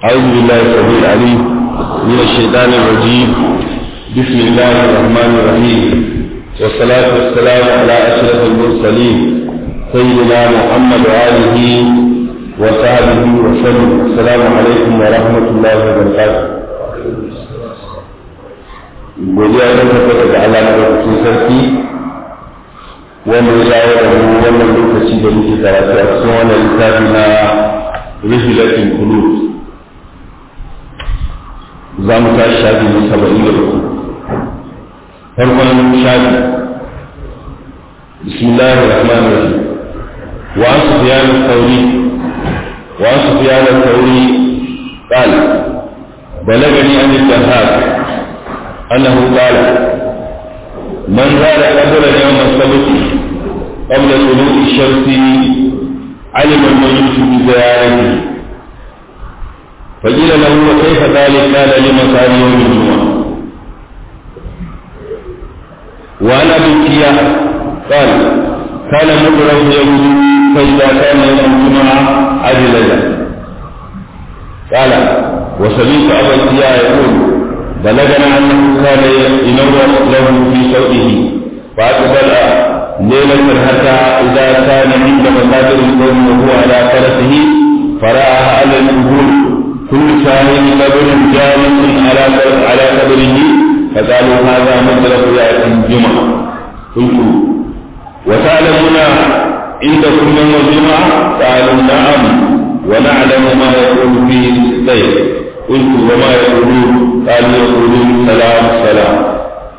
أعوذ بالله السميع العليم من الشيطان الرجيم بسم الله الرحمن الرحيم والصلاة والسلام على أشرف المرسلين سيدنا محمد وآله وصحبه وسلم السلام عليكم ورحمة الله وبركاته godiya ta tabbata da Allah madaukakin sarki wanda ya dawo da mu wannan lokaci da muke karatu a cikin wannan littafi na rihilatin kulub za mu tashi shafi na saba'in da uku farkon shafi بسم الله الرحمن الرحيم وعن سفيان الثوري وعن سفيان الثوري قال بلغني عن الجهاد أنه قال من زار قبر يوم السبت قبل طلوع الشمس علم الميت بزيارته فقيل له وكيف ذلك قال لمكان يوم الجمعة وعن أبي الكياء قال كان مكره يوم فإذا كان يوم الجمعة عدل قال وسمعت أبا الكياء يقول بلغنا أنه كان ينور له في صوته فأقبل ليلة حتى إذا كان عند مقابر القوم وهو على فرسه فرأى على القبور كل شاهد قبر جالس على على قبره فقالوا هذا مدرك يأتي الجمعة قلت وتعلمون عندكم يوم الجمعة قالوا نعم ونعلم ما يقول فيه السيف قلت وما يقولون قالوا يقولون سلام سلام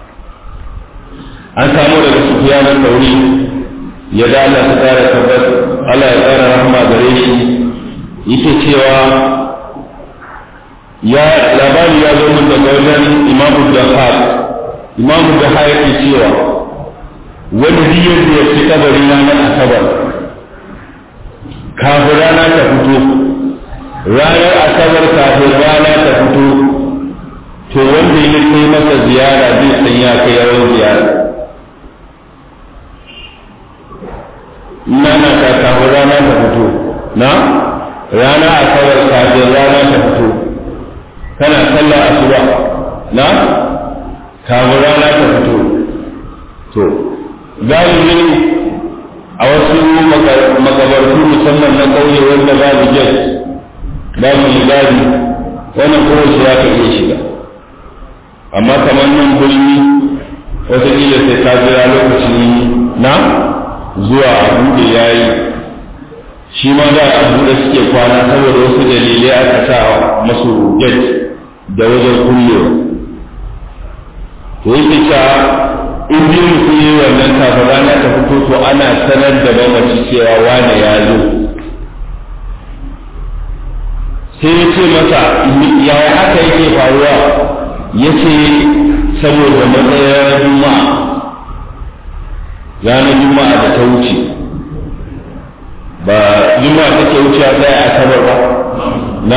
an samu daga sufiyan tauri ya da Allah ta kara tabbas Allah ya kara rahama gare shi yake cewa ya labari ya zo mun daga wajen imamu jahar imamu jahar yake cewa wani biyar da ya fi kabari na na asabar kafin rana ta fito ranar asabar kafin rana ta fito to wanda ya kai masa ziyara zai san ya kai yawan ziyara nana ta kafin rana ta fito na rana asabar kafin rana ta fito kana sallar asuba na kafin rana ta fito to galibin a wasu makabartu musamman na ƙauye wanda babu jet babu gadi wannan kowace ya ka iya shiga amma kamar nan birni wataƙila sai ta jira lokaci na zuwa a buɗe ya yi shi ma da a buɗe suke kwana saboda wasu dalilai aka sa masu jet da wajen kullewa to yake cewa in biyu mutum yi wannan kafin rana ta fito to ana sanar da mamaci cewa wane ya zo sai ya ce masa yaya haka yake faruwa ya ce saboda matsayin juma'a ranar juma'a da ta wuce ba juma'a take wuce a tsaye a sabar ba na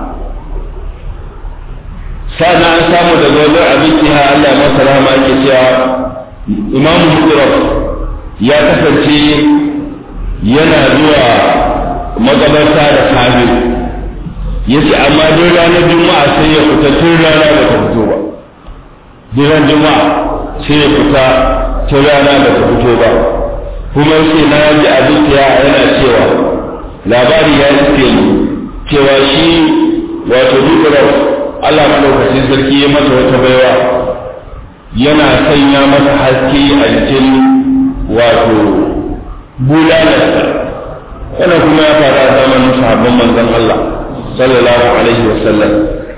sa'an an samu daga wajen abinci ha Allah masa rama ake cewa imamu mukuraf ya kasance yana zuwa magabarta da safe ya ce amma duk ranar juma'a sai ya fita tun rana ba ta fito ba duk juma'a sai ya fita tun rana ba ta fito ba kuma sai na ji abin ya yana cewa labari ya iske ni cewa shi wato dukkan Allah madaukakin sarki ya masa wata baiwa yana sanya masa haske a jikin wato bulalarsa wannan kuma ya faru a zamanin sahabban manzon Allah sallallahu alaihi wa sallam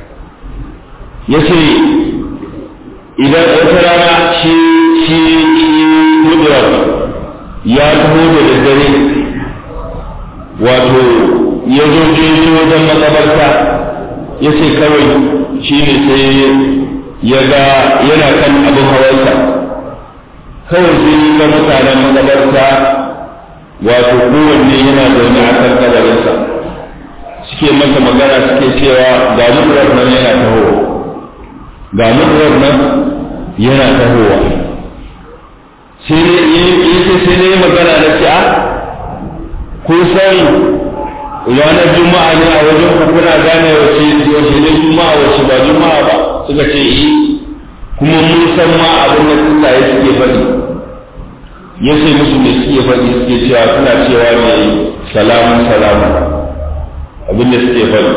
yace idan wata rana shi shi Hudrat ya taho da daddare wato ya zo jeji wajen makabarta ya ce kawai shi ne sai ya ga yana kan abin hawarsa kawai sai yi ga mutanen makabarta wato kowanne yana zaune a kan kabarinsa suke masa magana suke cewa ga mutuwar nan yana tahowa ga mutuwar nan yana tahowa sai ne sai ne magana na ce a kun san ranar juma'a ne a wajen ku kuna gane wace ya ce musu me suke faɗi suke cewa suna cewa ne salamun salamun abinda suke faɗi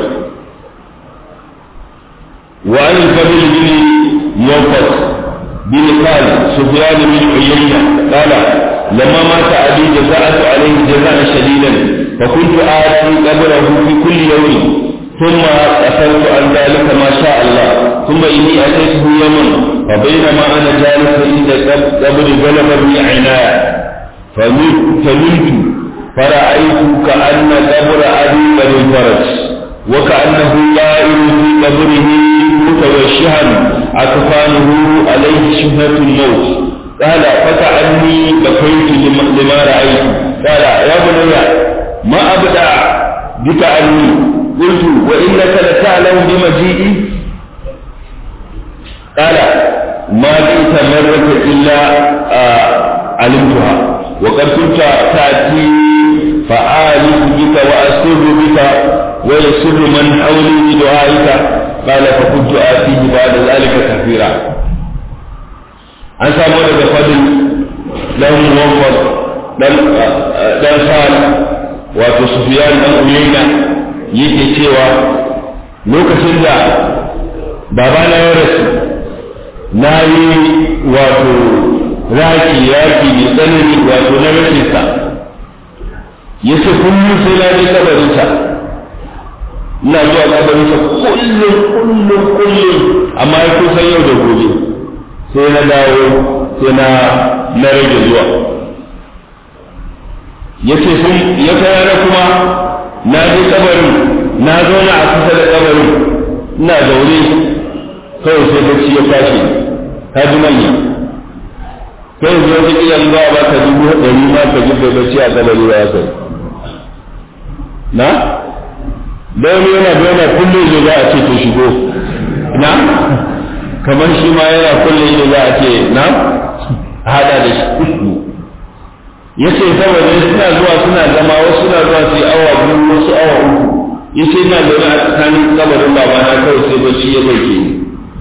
wa an kabil bin yawfat bin qal sufyan bin uyayna qala lamma mata abi jaza'atu alayhi jaza'an shadidan fa kuntu ati qabrahu fi kulli yawmin ثم أخذت عن ذلك ما شاء الله ثم إني أتيته يوما فبينما أنا جالس عند قبر غلبني عناية فملت فرأيت كأن قبر أبي قد انفرج وكأنه طائر في قبره متوشها أكفانه عليه شبهة الموت قال فكأني بكيت لما رأيت قال يا بني ما أبدع بك عني قلت وإنك لتعلم بمجيئي قال ما جئت مرة إلا آه علمتها وقد كنت تأتي فآلف بك وأسر بك ويسر من حولي بدعائك قال فكنت آتيه بعد ذلك كثيرا an samu daga fadin dan muwaffaq dan dan sal wato sufyan dan uyayna yake cewa lokacin da babana ya rasu na yi wato raki yaki mai tsanani wato na rashinsa ya ce kullum sai na je kabarinsa ina zuwa kabarinsa kullum kullum kullum amma ya kusan yau da gobe sai na dawo sai na na rage zuwa ya ce sun ya kai kuma na je kabarin na zauna a kusa da kabarin ina zaune kawai sai bacci ya tashi ka ji manya kai zo ta kila ba ba ka dubu ɗari ma ka ji bacci a kabari ba kai na da wani yana da yana kullum ne za a ce to shigo na kamar shi ma yana kullum ne za a ce na hada da shi ya ce saboda suna zuwa suna zama wasu suna zuwa su yi awa biyu wasu awa uku ya ce ina zaune a tsakanin kabarin babana kawai sai bacci ya ɗauke ni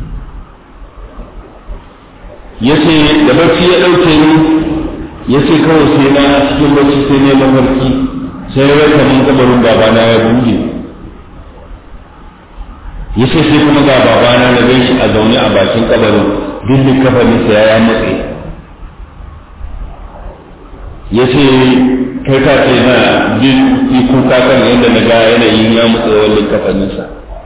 ya ce da bacci ya ɗauke ni ya ce kawai sai na cikin bacci sai ne mafarki sai ya rasa mun kabarin babana ya buɗe ya ce sai kuma ga babana na gan shi a zaune a bakin kabarin duk kafarinsa ya matse ya ce kai ka ce na jin kuka kan yadda na ga yanayin ya matsa wallin kafaninsa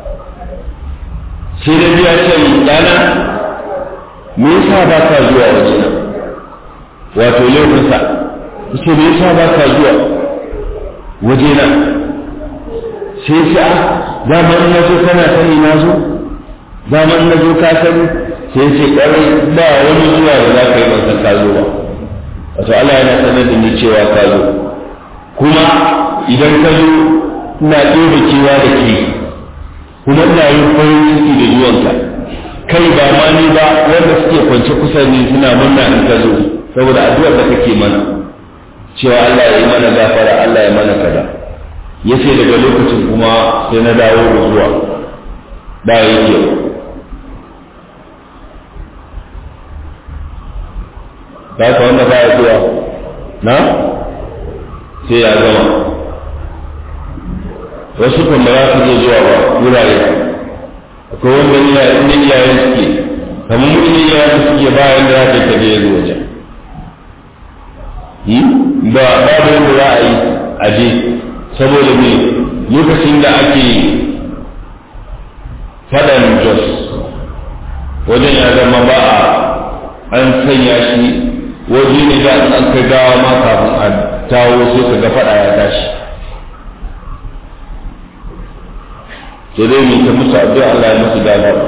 sai da biya ce ɗana me yasa ba ka zuwa wajena wato laifinsa ce me yasa ba ka zuwa wajena sai ce a dama in na zo kana sani na zo dama in na zo ka sani sai ce ƙwarai ba wani zuwa da za ka yi ban san ka zo ba wato Allah yana sanar da ni cewa ka zo kuma idan ka zo ina ɗora kewa da ke kuma ina yin farin ciki da zuwanka kai ba ma ni ba wanda suke kwance kusa ni suna murna in ka zo saboda addu'ar da kake mana cewa Allah ya yi mana gafara Allah ya mana kaza yace daga lokacin kuma sai na dawo da zuwa ba yake ba ka wanda ba ya zuwa na sai ya zama wasu kan ba za su iya zuwa ba wurare akwai wanda ni yayin iyayen suke kamar mu ne iyayen suke bayan da za ka je zuwa wajen ba babu yadda za a yi a je saboda me lokacin da ake faɗan jos wajen ya zama ba a an sanya shi waje ne da an kai gawa ma kafin a tawo sai ka ga faɗa ya tashi sai dai mai ta musu addu'a Allah ya musu gafara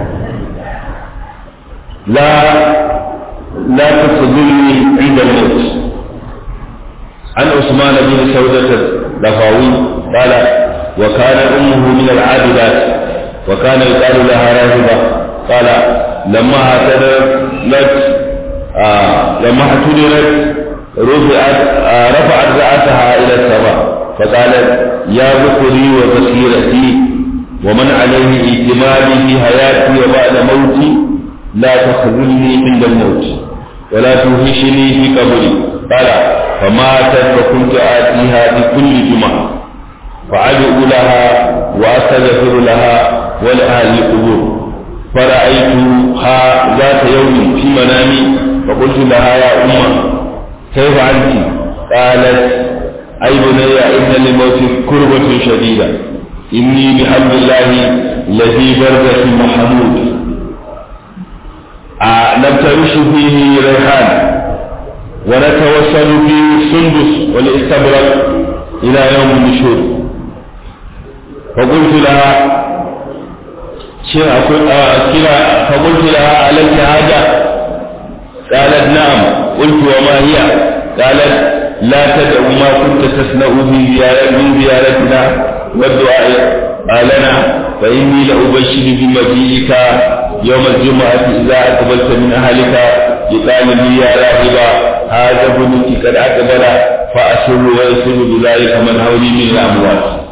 la la tasdulni inda al-maut عن عثمان بن سودة الدفاوي قال وكان أمه من العابدات وكان يقال لها راهبة قال لما اعتدلت آه لما اعتدلت رفعت آه رفعت رأسها إلى السماء فقالت يا ذكري وبصيرتي ومن عليه اعتمادي في حياتي وبعد موتي لا تخذلني عند الموت ولا توهشني في قبري قال فماتت فكنت آتيها بكل جمعة فأدعو لها وأستغفر لها ولأهل القبور فرأيتها ذات يوم في منامي فقلت لها يا أمة كيف أنت؟ قالت أي بني إن للموت كربة شديدة إني بحمد الله الذي بردة محمود نبترش فيه ريحان ونتوسل فيه السندس والاستبرق إلى يوم النشور فقلت لها كلا فقلت لها عليك حاجة قالت نعم قلت وما هي قالت لا تدع ما كنت تصنع في زيارة من زيارتنا والدعاء لنا فإني لأبشر بمجيئك يوم الجمعة إذا أقبلت من أهلك يقال لي يا راهبا هذا ابنك قد أقبل فأسر ويسر بذلك من حولي من الأموات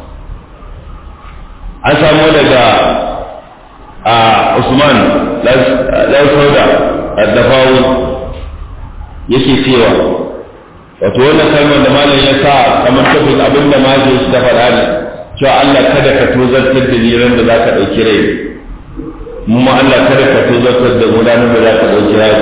an samu daga a Usman Lausauda a Dafawu yake cewa wato wannan kalmar da malam ya sa kamar tafin abin da maje shi da faɗa ne cewa Allah kada ka tozartar da ni ran da za ka ɗauki rai mu ma Allah kada ka tozartar da mu ranar da za ka ɗauki rai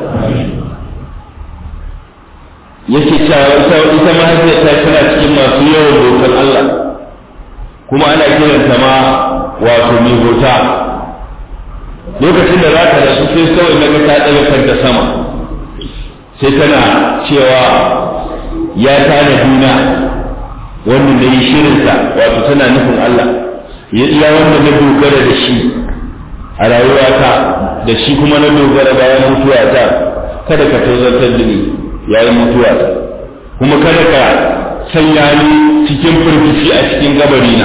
yake cewa ita mahaifiyarta tana cikin masu yawan dokar Allah kuma ana kiranta ma wato mai bauta lokacin da za ka rasu sai kawai na ta ɗaga kanta sama sai tana cewa ya tana duna wanda na yi shirinsa wato tana nufin Allah ya iya wanda na dogara da shi a rayuwata da shi kuma na dogara bayan mutuwata kada ka tozartar da ni yayin mutuwata kuma kada ka sanya ni cikin firgici a cikin gabarina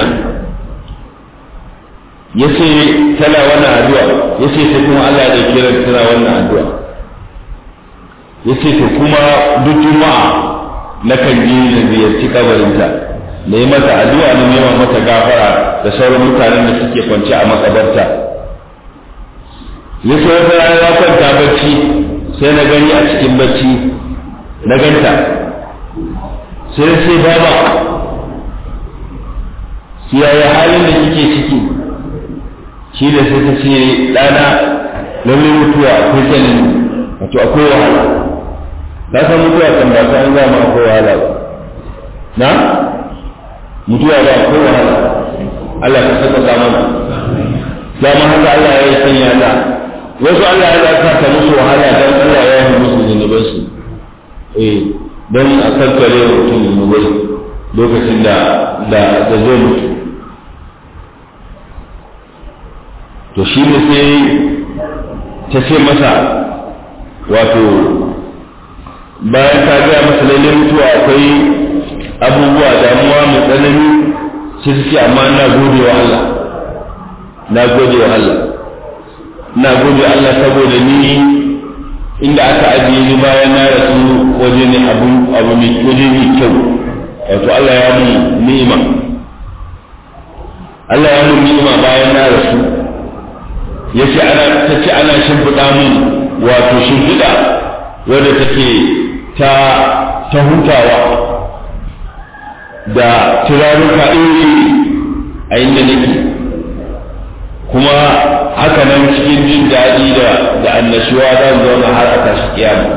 ya ce tana wannan addu'a ya ce sai kuma Allah ya kira tana wannan addu'a ya ce to kuma duk juma'a na kan je na ziyarci kabarinta na yi mata addu'a na nema mata gafara da sauran mutanen da suke kwance a makabarta ya ce wata rana ya kwanta bacci sai na gani a cikin bacci na ganta sai sai baba yaya halin da kike ciki shi da sai ta ce ɗana lallai mutuwa akwai tsanani wato akwai wahala na san mutuwa kan ba ta zama akwai wahala ba na mutuwa ba akwai wahala Allah ka saka ta mana dama haka Allah ya yi sanya ta wasu Allah ya zaka ta musu wahala dan Allah ya yi musu zunubansu eh don a kankare wa mutum zunubai lokacin da da da zai mutu to shi ne sai ta ce masa wato bayan ta gaya masa lalle mutuwa akwai abubuwa damuwa mai tsanani sai ta ce amma na gode wa Allah na gode wa Allah na gode wa Allah saboda ni inda aka ajiye ni bayan na rasu waje ne abu abu mai waje mai kyau wato Allah ya mun ni'ima Allah ya mun ni'ima bayan na rasu yace ana tace ana shimfiɗa mun wato shimfiɗa wadda take ta ta hutawa da turaruka iri a inda nake kuma haka nan cikin jin daɗi da da annashuwa zan zauna har a tashi kiyama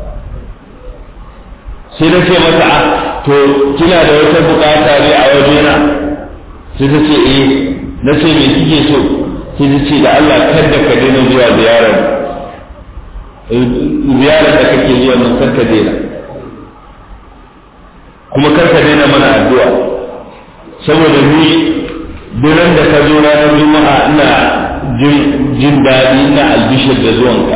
sai na ce mata a to kina da wata bukata ne a wajena sai ta ce eh na ce me kike so sai ta ce da Allah kada ka daina zuwa ziyarar ziyarar da kake zuwa nan kar ka daina kuma kar ka daina mana addu'a saboda ni duran da ka zo ranar juma'a ina jin daɗi ina albishir da zuwanka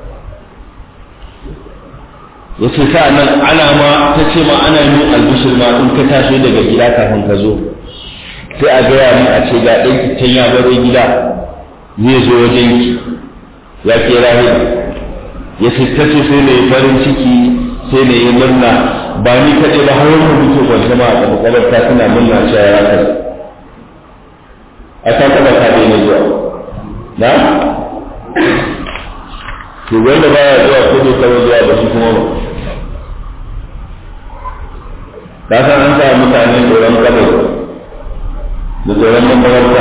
ya ce sa nan ana ma ta ce ma ana yin albishir ma in ka tashi daga gida kafin ka zo sai a gaya min a ce ga ɗanki can ya baro gida zai zo wajen ki ya ke rahila ya ce ta ce sai na yi farin ciki sai na yi murna ba ni kaɗai ba har wani mutu kwanta ma a makabarta suna murna cewa ya kai a ta taɓa ta daina zuwa na to wanda baya zuwa ko bai taɓa zuwa ba shi kuma ba ka san an sa mutane tsoron kabari da tsoron makawarta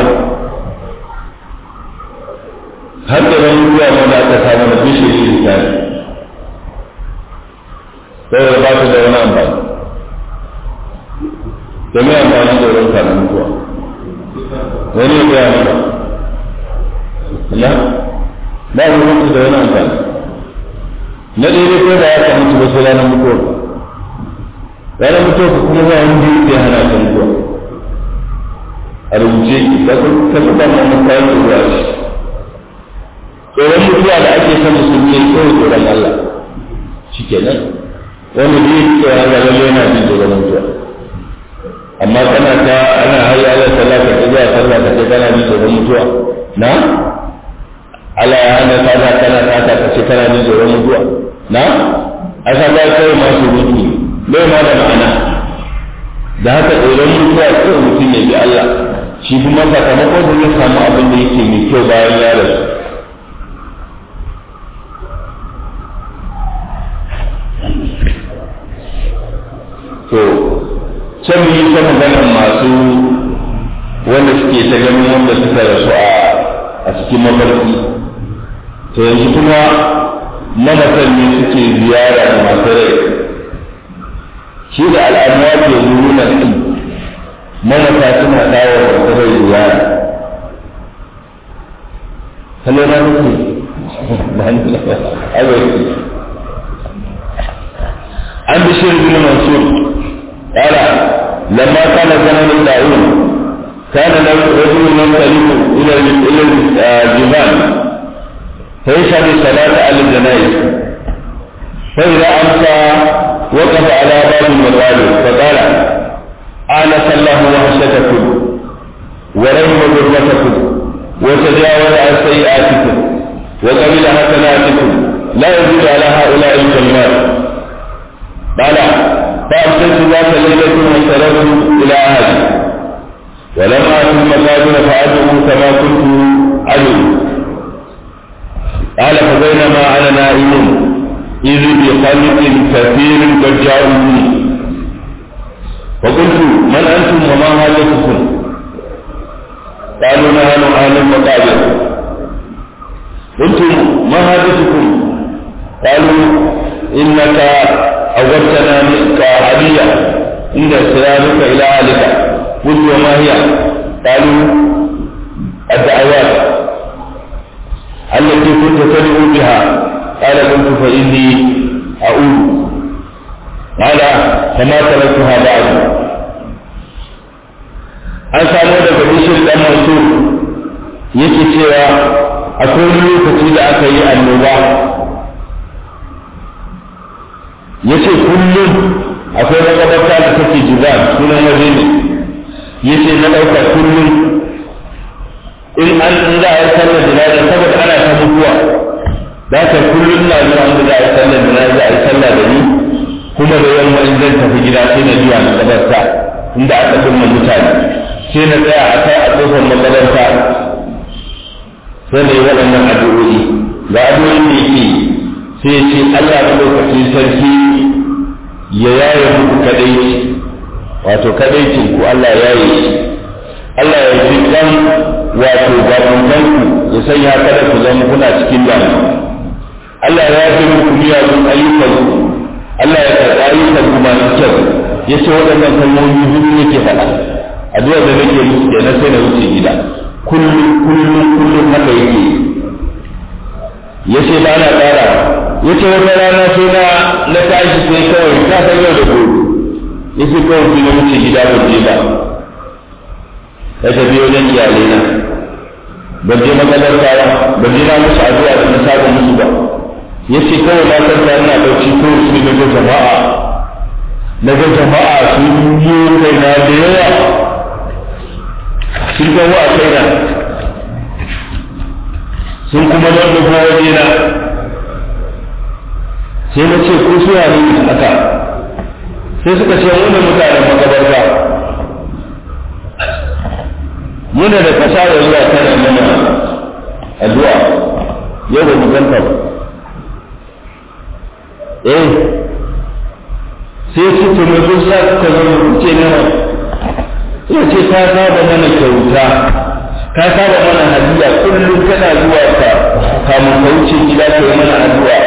har tsoron mutuwa ma da aka samu da bishe shi da tare saboda ba su da wani amfani da mai amfani tsoron ka na mutuwa wani ya gaya maka la ba mu mutu da wani amfani na daidai ko da ya ka mutu ba sai ranar mutuwa ranar mutuwa ka kuma za wani biyu ya hana ka mutuwa a rubuce ka ka kuka ma mun kayan ruwa shi tsoron mutuwa da ake son musulmi ya tsoron tsoron Allah shi kenan wanda biyu tsoron Allah lalle yana jin tsoron mutuwa amma kana ta ana hayya ala sallah ka ta zuwa sallah ka ce kana jin tsoron mutuwa na Allah ya hana sallah kana ta ka ce kana jin tsoron mutuwa na aka ba kai masu mutu bai ma da ma'ana da haka tsoron mutuwa kawai mutum ya bi Allah shi kuma sakamakon da ya samu abin da yake mai kyau bayan ya rasu to can yi ta maganar masu wanda suke ta ganin wanda suka rasu a cikin mafarki to yanzu kuma mamatan ne suke ziyara da masu rai shi da al'amuwa ke nuna ɗin mamata suna dawo da masu rai ziyara kallo na nufi an bishir bin mansur قال لما كان زمن الطاعون كان له رجل ينطلق الى الى الجبال فيشهد الصلاة على الجنائز فإذا أمسى وقف على باب المغالب فقال آنس الله وحشتكم ورحم ذرتكم وتجاوز عن سيئاتكم وقبل حسناتكم لا يزيد على هؤلاء الكلمات قال فأرسلت ذات ليلة وانصرفت إلى أهلي ولما أتم المقابر فأدعو كما كنت أدعو قال فبينما أنا نائم إذ بخلق كثير قد جاءوني فقلت من أنتم وما حاجتكم قالوا نحن أهل المقابر قلت ما حاجتكم قالوا إنك أوجتنا منك هدية عند سلامك إلى أهلك قلت وما هي قالوا الدعوات التي كنت تدعو بها قال قلت فإني أعود قال فما تركتها بعد an samu daga bishir dan mansur yake cewa akwai wani lokaci da aka yi annoba ya ce kullum akwai makabarta da take jizan sunan waje ne ya ce na ɗauka kullum in an in za a yi sallar jinaza saboda ana ta mutuwa da ka kullum na zuwa inda za a yi sallar jinaza a yi sallah da ni kuma da yamma in zan tafi gida sai na zuwa makabarta inda aka kunna mutane sai na tsaya a kai a kofar makabarta sai na yi waɗannan addu'o'i ga addu'o'i da yake sai ce Allah lokacin sarki ya yaye muku kadaici wato kadaicin ku Allah ya yaye shi Allah ya ji kan wato babanku ya sanya kada ku zama kuna cikin damu Allah ya yi muku miyagun ayyukanku Allah ya karɓi ayyukan ku masu kyau ya ce waɗannan kalmomi hudu yake faɗa addu'a da nake musu kenan sai na wuce gida kullum kullum kullum haka yake ya ce ba na ƙara ya ce wata rana sai na na tashi sai kawai ta san yau da gobe ya ce kawai sai na wuce gida ban je ba ya tafi wajen iyalai na ban je makalarta ba ban je na musu addu'a da na saba musu ba ya ce kawai na kanta ina bauchi ko su na ga jama'a na ga jama'a sun yi kaina da yawa sun ga wa kaina sun kuma nan da kowa wajena sai na ce ko su ne haka sai suka ce mu da mutanen makabarta muna da kasa da zuwa tana mana addu'a yau ba mu ganta ba eh sai suka to mai zo sa ka zama ce nawa ya ce ka saba mana kyauta ka saba mana hadiya kullum kana zuwa ka kamun ka wuce gida ka yi mana addu'a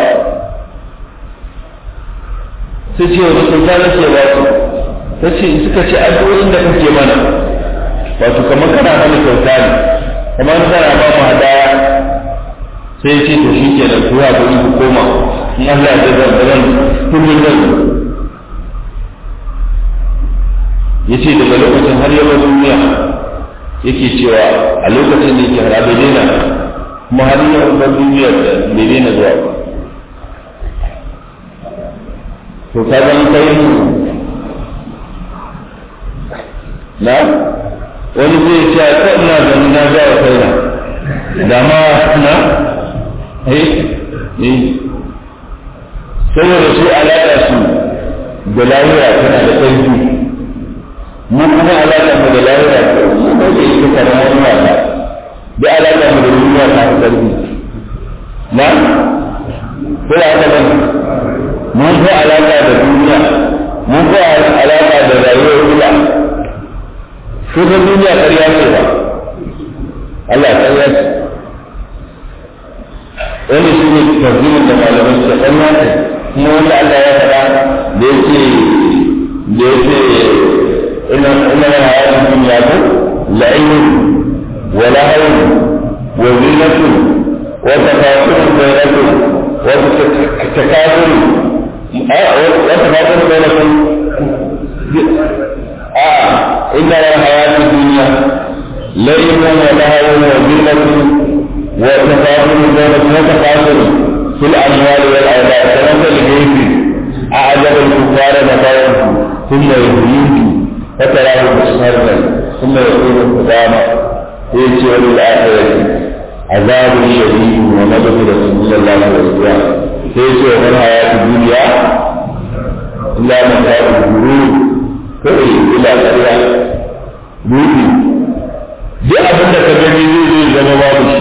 sai ce wani kyauta na ke ba su ta ce suka ce addu'o'in da kake mana wato kamar kana mana kyauta ne kamar kana ba mu hadaya sai ya ce to shi ke da kuwa ko ku koma in Allah ya zan zan kullum zan ya ce daga lokacin har yawa duniya yake cewa a lokacin da yake harabe daina kuma har yawa duniya da bai daina zuwa ba to ka zan kai na wani zai ce a ina ganin na ga wa kaina da ma na eh eh saboda su alaƙa su da lahira tana da ƙarfi mu kuma alaƙa mu da lahira mu ba ke ita kana wani wata da alaƙa mu da duniya ta fi ƙarfi na ko da haka ba mun fi alaƙa da duniya mun fi alaƙa da rayuwar ruwa ko ta duniya ƙarya ce ba Allah ƙarya ce wani shi ne tarzimin da malamai suka ƙarya ce kuma wanda Allah ya faɗa da yake da yake ina ina ya hayatun duniya ko la'in wa lahawun wa zinatun wa tafakkurun bainakum wa takasur wa tafakkurun bainakum a inna ya hayatun duniya la'in wa lahawun wa zinatun wa tafakkurun bainakum wa takasur في الأموال والأولاد كمثل غيث أعجب الكفار نبوه ثم يهيج فتراه مصفرا ثم يكون قداما يأتي وللآخرة عذاب شديد ومغفرة من الله ورضوان يأتي ومن حياة الدنيا إلا متاع الغرور كوي إلى قرية بوتي duk abin da ka gani zai zai zama babu shi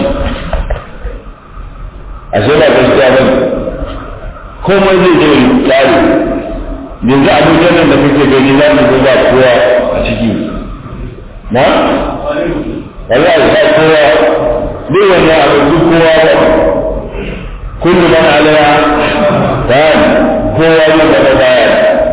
ashe ba gaskiya ba komai zai je tsari yanzu abubuwan nan da kake gani za mu ba kowa a ciki na wallahi ba kowa zai wani abu duk kowa ba kullu man alaiha fan kowa ne da baya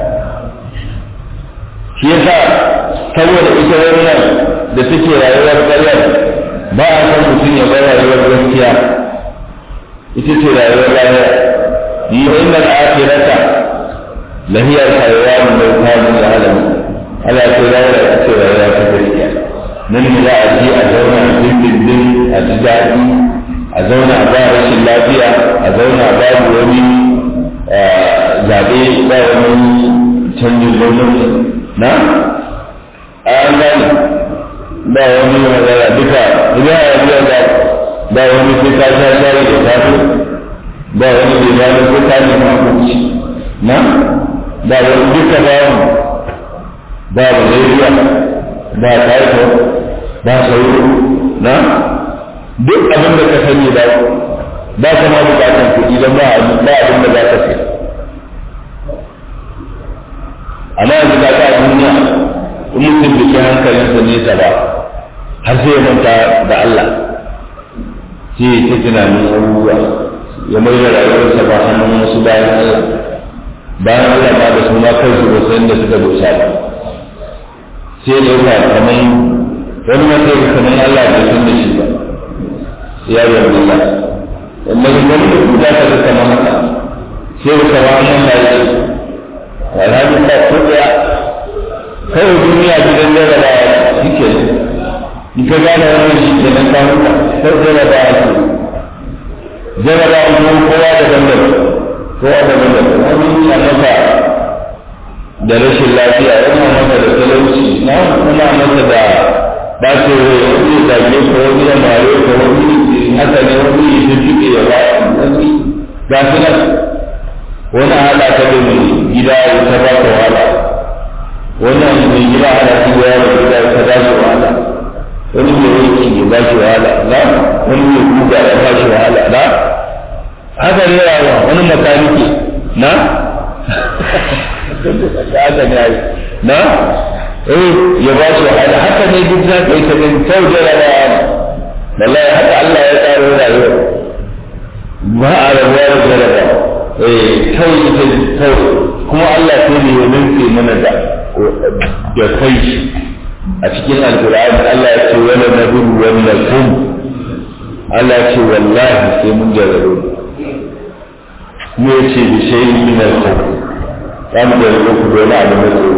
shi yasa saboda ita wannan da suke rayuwar ƙaryar ba a san mutum ya bar rayuwar gaskiya ita ce rayuwar rayuwa yi inda al'afirata lahiyar hayawan da kamun da alamu ala ce rayuwa ita ce rayuwa ta gaskiya nan ne za a ji a zauna dindindin a ji daɗi a zauna ba rashin lafiya a zauna babu wani zaɓe ba wani canjin gwamnati na an gane ba wani magana duka idan a biya da ba wani sai ka sha shayi da safe ba wani bai gano ko ka nema abinci na ba wani duka ba mu ba malaria ba typhoid ba sauro na duk abin da ka sani ba ba ka ma bukatan kuɗi don ba ba abin da za ka sai amma yanzu ka ga duniya in mutum da ke hankalinsa nesa ba har sai ya manta da Allah sai ya ta tunanin abubuwa ya mai da rayuwarsa ba hannun wasu bayan Allah bayan Allah ba da su ma kansu ba san da suka dosa ba sai da yau kamar wani ma sai kamar Allah bai san da shi ba ya yi Allah amma da wani da kuda ta ga kamar haka sai da kama nan da yake alhaji ba ko da kawai duniya gidan jarabawa shi ke in ka gane wannan shi ke nan kawo ka sai jarabawa ce jarabawa kuma kowa da dandan kowa da dandan wani yana masa da rashin lafiya yana masa da talauci na kuma masa da ba ce wani zage ko wani ya mare ko wani haka ne wani ya fi fiye ya ba wani ga su nan wani haɗa ta da mai gida ya ta ba ka wahala wannan mai gida ana ci da yaro gida ya ta ba shi wahala wani mai yanki ya ba shi wahala na wani mai guga ya ba shi wahala na haka ne yawa wani makaniki na haka ne ai na eh ya ba shi wahala haka ne duk za ka yi ta gani kyau jarabawa wallahi haka Allah ya tsaro rayuwa ba a rabuwa da jarabawa eh kawai ita kawai kuma Allah sai ne ya nufi mana da da kai a cikin alkur'ani Allah ya ce wala nabiyyu wala kum Allah ya ce wallahi sai mun jarrabe mu ya ce bi shay'in min al-khawf za mu jarrabe ku da wani abu na tsoro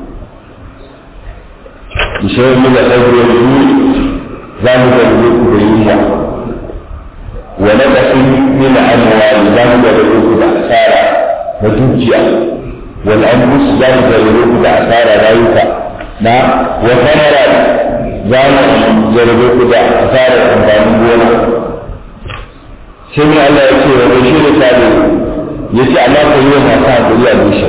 bi shay'in min al-khawf wa za mu jarrabe ku da yunwa wa naqasin min al-amwal za mu jarrabe ku da asara na dukiya wal anfus za mu jarrabe ku da asara rayuka na wa kamara za mu jarabe ku da asarar amfanin gona sai mu Allah ya ce wa bashi da sabi ya ce Allah ka yi wa masu hankali a bisha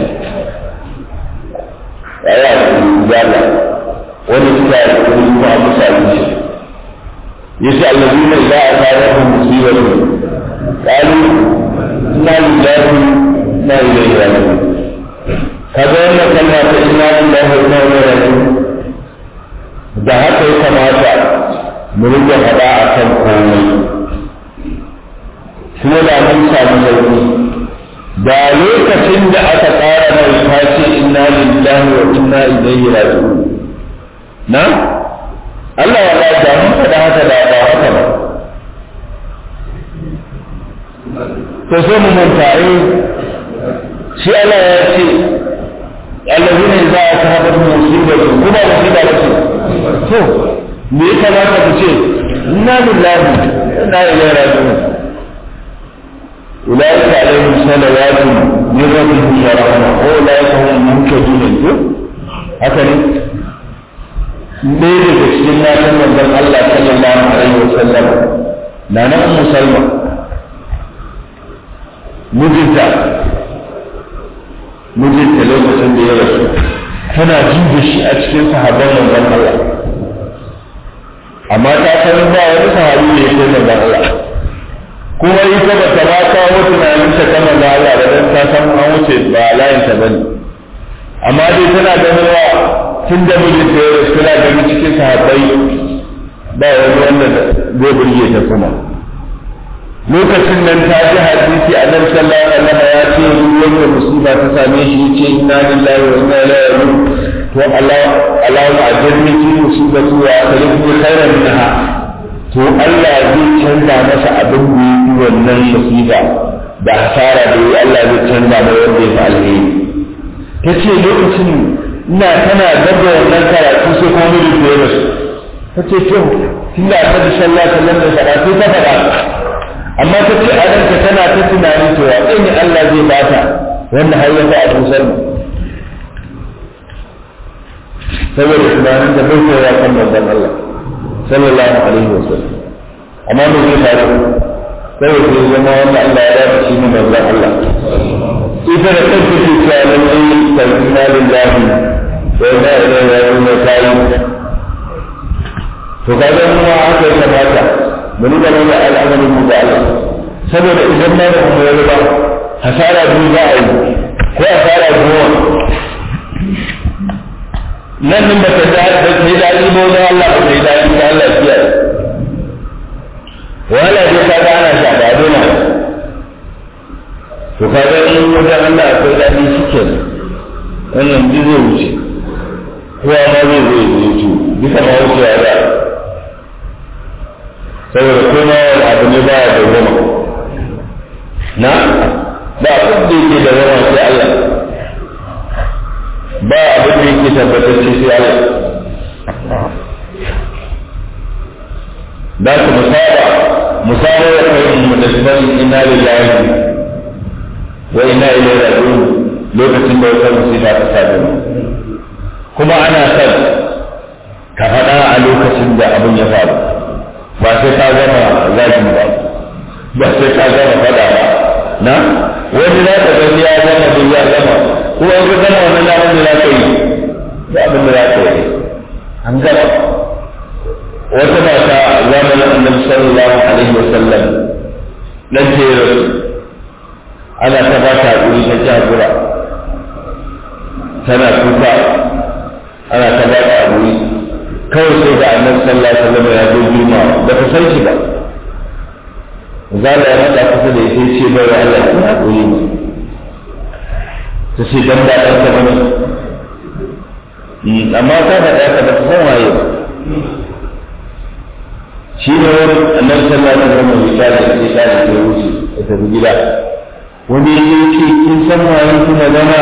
ya yi a zala wani suka yi kuma kuma a musa bisha ya ce allazi na ila a tare da musibatu kalu ina lillahi na ilaihi raji'un kaga wannan kalma ta inna lillahi wa inna ilaihi raji'un da haka ya kamata mu rike faɗa a kan komai kuma da mun samu sauki da lokacin da aka tsara mai ta ce inna lillahi wa inna ilaihi raji'un na Allah ya ba da mun faɗa haka da ba haka ba to sai mu manta shi Allah ya ce الذين إذا أصابتهم مصيبة كما مصيبة لهم to me ya kamata ku ce inna lillahi inna ilaihi raji'un ulaika alaihim salawatu min rabbihim wa rahma wa ulaika hum muhtadun ko haka ne ne daga cikin matan manzon Allah sallallahu alaihi wa sallam na na ummu salma mijinta mijinta lokacin da ya rasu tana jin da shi a cikin sahabban manzon Allah amma ta san ba wani sahabi ne yake manzon Allah kuma ita ba ta ba kawo tunanin ta kan manzon Allah ba dan ta san an wuce ba layin ta bane amma dai tana ganin wa tun da mijinta ya rasu tana ganin cikin sahabbai ba wani wanda zai burge ta kuma lokacin nan ta ji hadisi a nan sallallahu alaihi wasallam ya ce wanda musiba ta same shi ce inna lillahi wa inna ilaihi raji'un to Allah Allahu ajirni fi musibati wa akhlifni khairan minha to Allah zai canza masa abin da yi wannan musiba da hasara da yi Allah zai canza mai wanda ya fi alheri tace lokacin ina tana gaba wannan karatu sai kuma mu rufe da su tace to tunda Annabi sallallahu alaihi wasallam da karatu ta faɗa amma ta ce a ranka tana ta tunanin cewa ɗan ne Allah zai bata wanda har ya fi a tusar saboda tunanin da bai koya kan manzon Allah sallallahu alaihi wa sallam amma me zai faru saboda zai zama wanda Allah ya dace shi ne manzon Allah ita da kanta ce cewa lallai tarkina lillahi wa inna ilaihi raji'un kai to kaga mu haka ya kamata mu nuna mana al'amarin mu da Allah saboda idan na da mu yi ba hasara biyu za a yi ko hasara goma nan nan ba ta da ba ta yi daɗi ba wajen Allah ba ta yi daɗi ba Allah fiya wala dai ka ga ana sha ba dona to ka ga in wajen Allah akwai daɗi shi ke wannan duk zai wuce kowa ma zai zai wuce duka ma wuce ya za saboda kuma wani abu ne ba ya da goma na ba abin da yake da goma sai Allah ba abin da yake tabbatacce sai Allah da ku musaba musaba ya kai mu da sunan inna lillahi wa inna ilaihi raji'un lokacin da wata musiba ta same mu kuma ana son ka faɗa a lokacin da abin ya faru ba sai ka gama zagi ba ba sai ka gama fada ba na wani za ka gani ya gama duk ya gama ko an ka gama wannan abin da za ka yi da abin da za ka yi an gama wata mata zamanin annabi sallallahu alaihi wasallam nan ce rasu ana ta ba ta hakuri ta ci hakura tana kuka ana ta ba ta abu kawai sai ga annabi sallallahu alaihi wasallam ya zo girma ba ta san shi ba zala ya rada kusa da ita ce bai wa Allah ki haƙuri ne ta ce dan ba ɗan ta bane amma ta da ɗaya ba ta san waye ba shi ne wani annabi sallallahu alaihi wasallam misali da sai ta da wuce ta tafi gida wani ya ce kin san waye kuma zama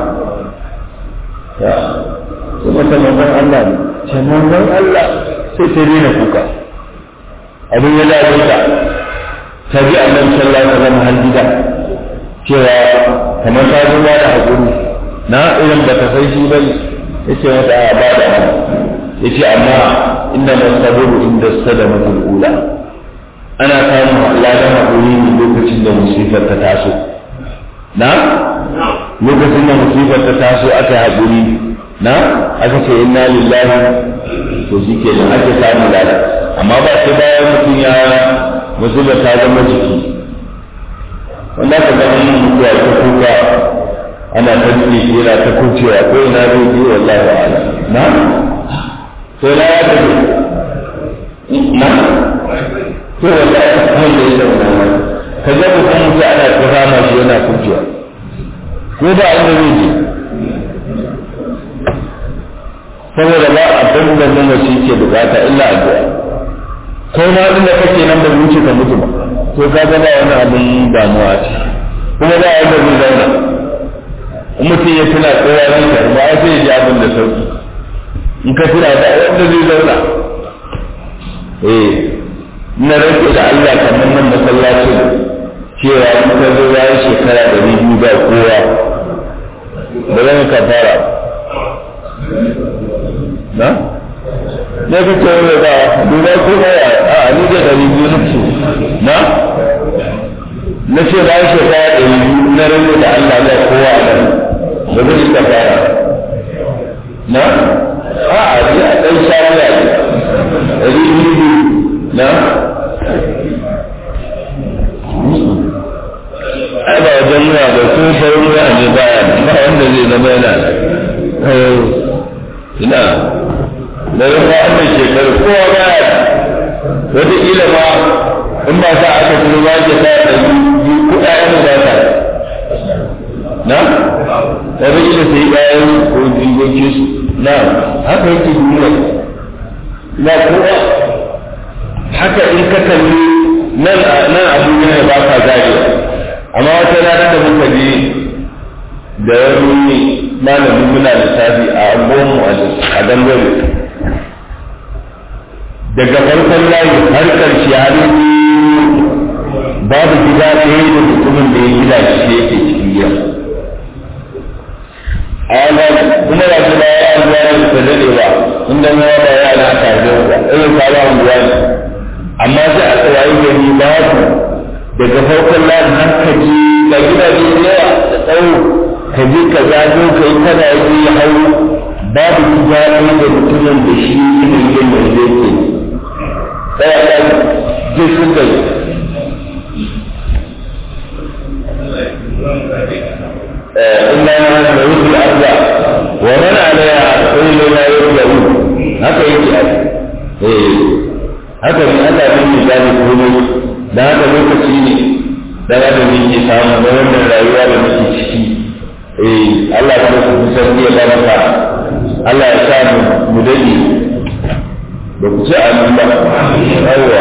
ya kuma ta manzon Allah ne ce manzon Allah sai ta daina kuka abin ya dawo ta ta bi annabi sallallahu alaihi wasallam har gida cewa kamar ta zo da hakuri na irin da ta sai shi bai yace mata a ba da yace amma inna masaburu inda sadamatul ula ana samun ladan hakuri ne lokacin da musifar ta taso na lokacin da musifar ta taso aka haƙuri na aka ce inna lillahi to shi ke nan ake samun lada amma ba sai bayan mutum ya musibar ta zama jiki wanda ka ga mun mutuwa ta kuka ana ta jiki yana ta kucewa ko ina zai ji wallahi ala na to na ya tafi na to wallahi mun da yake wannan ka ga mutum mutu ana ta rama shi yana kucewa ko ba inda zai je saboda ba abin da mamaci ke bukata illa addu'a kai ma inda kake nan da wuce ka mutu ba to ka ga ba wani abin damuwa ce kuma ba wanda zai zauna in mutum ya tuna tsoya ranka ba ya sai ji abin da sauki in ka tuna da wanda zai zauna eh na rage da Allah kamar nan masallacin cewa in ka zo bayan shekara da biyu ba kowa ba zan ka fara na? ne ka ce wani ba duba ko ba ya a ni da dari biyu na ce na? na ce bayan shekara da biyu na rage da Allah ba kowa a nan ba zan ka fara na? a a ji a ɗan shari'a ne dari biyu na? ai ba wajen nuna ba ko farin wuya ne baya ba wanda zai zama yana ina da yin ba wannan shekaru kowa baya wata kila ma in ba sa aka kuma ba ke sa da ko ƴaƴan ba ta na wata kila sai ƴaƴan ko jigoki su na haka yake duniya na kowa haka in ka kalli nan nan abuja ne ba ka zariya amma wata rana da muka je da wani malamin muna lissafi a angonmu a dangare daga farkon layi har karshe har babu gida ɗaya da mutumin da ya gida shi yake cikin gida a wannan kuma da kuma ya zuwa da ta daɗe ba inda ma ba ya na tare ba irin kawo anguwa ne amma sai a tsawayi gani babu daga farkon layin har ka ji ga gidaje da yawa da tsawo ka je ka zago ka yi kana yi ya hau babu gida ɗaya da mutumin da shi ne yin da zai ke tsaya ɗan zai sun da إلا من يريد الأرض ومن عليها فإن لا يرجعون هكا يجي haka ne Allah bin misali komai da haka lokaci ne da ya da muke samu na wannan rayuwa da muke ciki eh Allah ya ku san ya baraka Allah ya sa mu mu dade da ku ci amin ba yawa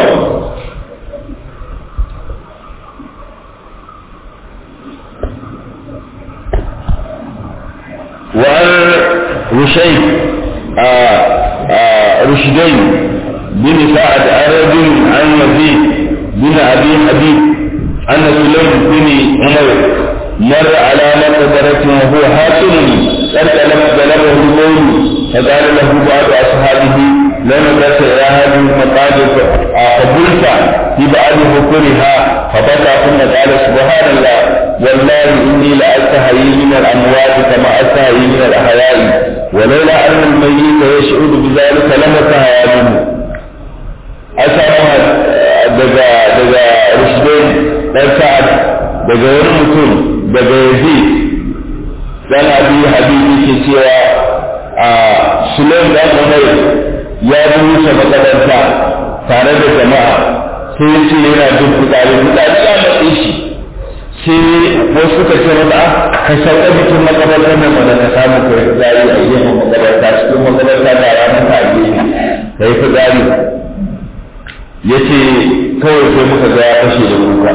وعن رشيد رشدين بن سعد عرب عن يزيد بن ابي حبيب ان سليم بن عمر مر على مقبرة وهو حاكم قد بلغه الموت فقال له بعض اصحابه لم تسع الى هذه المقابر قبلت في بعض بكرها فبكى ثم قال سبحان الله والله اني لاستحيي من الاموات كما استحيي من الاحياء ولولا ان الميت يشعر بذلك لما استحيا منه أسامة daga daga Rushdain dan Sa'ad daga wani mutum daga Yazid dan abi habibi ke cewa a sulaim da umar ya rusa makabarta tare da jama'a sai ya ce yana jin fitsari fitsari ya matse shi sai wasu suka ce masa ka sauka jikin makabartar nan wanda ka samu ka yi fitsari a gefen makabarta cikin makabarta da ranar ta gefe ka yi fitsari ya ce kawai sai muka ga ya fashe da kuka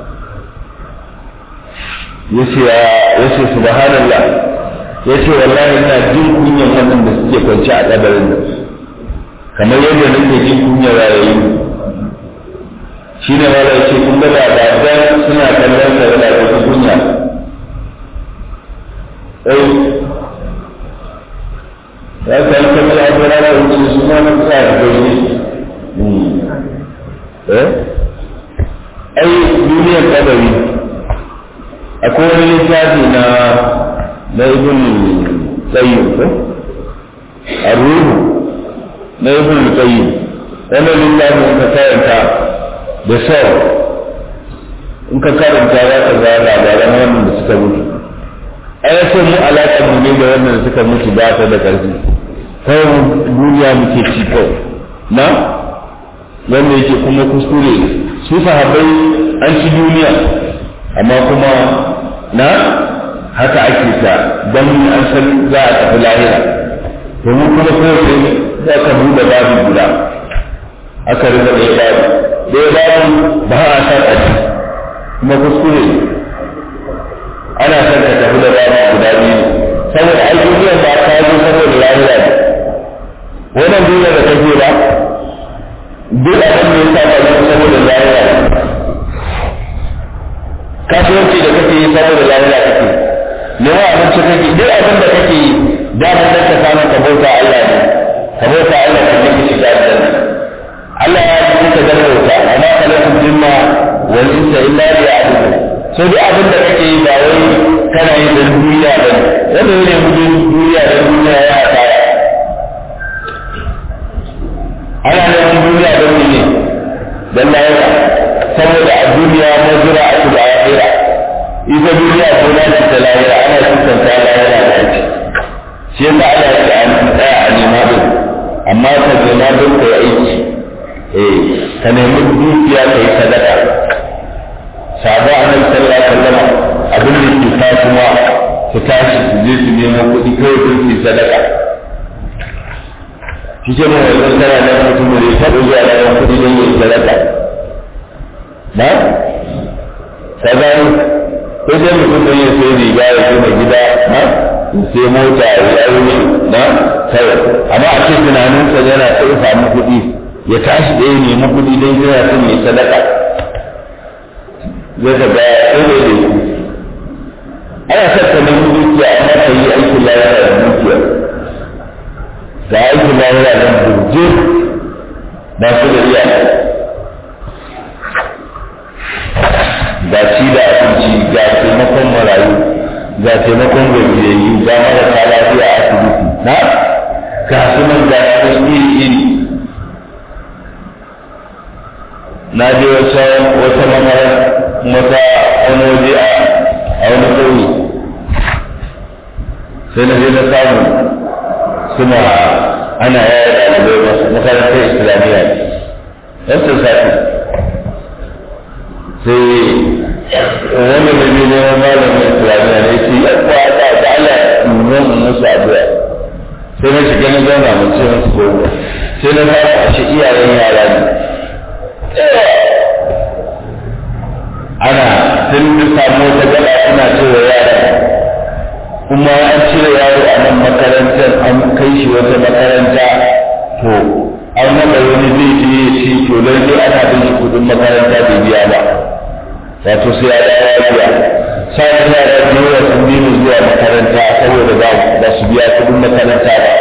ya ce ya ce subhanallah ya ce wallahi ina jin kunyan wannan da suke kwance a kabarin nan kamar yadda nake jin kunyar rayayi shi ne ma ce kun ga da dan suna kallon sa da wata kunya ai ya san kamar abu na da wuce su ma na tsaya da gani eh ai duniyar kabari akwai wani littafi na na ibn qayyim ko ar-ruh na ibn qayyim wannan littafin ka karanta da sau in ka karanta za ka ga labaran wannan da suka mutu a ya mu alaƙar mu ne da wannan da suka mutu ba ta da ƙarfi kawai duniya muke ci kawai na wanda yake kuma kuskure su sahabbai an ci duniya amma kuma na haka ake ta don an san za a tafi lahira domin kuma kowace za ka buɗe babu guda aka riga ɗaya babu ɗaya babu ba a san a ci kuma kuskure ana son ka tafi da babu guda biyu saboda ai duniyar ba ta zo saboda lahira ne wannan duniya da kake ba duk abin da ya sa ka zo saboda lahira ne kasuwanci da kake yi saboda lahira kake nema abinci kake duk abin da kake yi damar da ka samu ka bauta Allah ne ka bauta Allah ka nake shiga aljanna Allah ya yi ka dan bauta amma kalatul jinna wal insa illa liya'budun so duk abin da kake yi ba wai kana yi da duniya ba wanda ne gudun duniya da duniya ya fara ana neman duniya don ne don lahira saboda a duniya mazura a da lahira ita duniya ko na ta lahira ana kusanta lahira da ake shi yasa ana ce an tsaya a nema din amma ka nema don ka yi aiki eh ka nemi dukiya ka yi sadaka sabo annabi sallallahu alaihi wasallam abin da ke kasuwa su tashi su je su nemo kuɗi kawai sun fi sadaka shi ke mai wajen tana da mutum da ya taɓa zuwa da yawan kuɗi don yin sadaka na ka gani ko dai mutum don ya sai riga ya gina gida na sai mota ya yi aure na kawai amma a ce tunaninsa yana sai samu kuɗi ya tashi ɗaya nemi kuɗi don yana son ya sadaka zai ka ga sai da ne ana son ka nemi dukiya amma ka yi aikin lafiya da dukiya ga aikin lafiya nan burje ba su da iya ga ci da abinci ga taimakon marayu ga taimakon gajiyayyu ga marasa lafiya a asibiti na ga su nan ga su iri iri na je wata wata mamara mata wani waje a wani ƙauye sai na je na samu suna ana yaya ɗalibai masu makarantar islamiyya yan sosai sai wani da ne neman malamin islamiyya ne ce yan kuwa ta da Allah nuna mu musu addu'a sai na shiga na zauna mu ce musu gobe sai na samu a shi iyayen yara ne ana sun bi samu wata gaba suna cewa yara kuma an cire yaro a nan makarantar an kai shi wata makaranta to an naɗa wani zai je ya ce to lalle ana bin shi kudin makaranta bai biya ba wato sai ya dawo biya sai yara da yawa sun bi mu zuwa makaranta saboda ba su biya kudin makaranta ba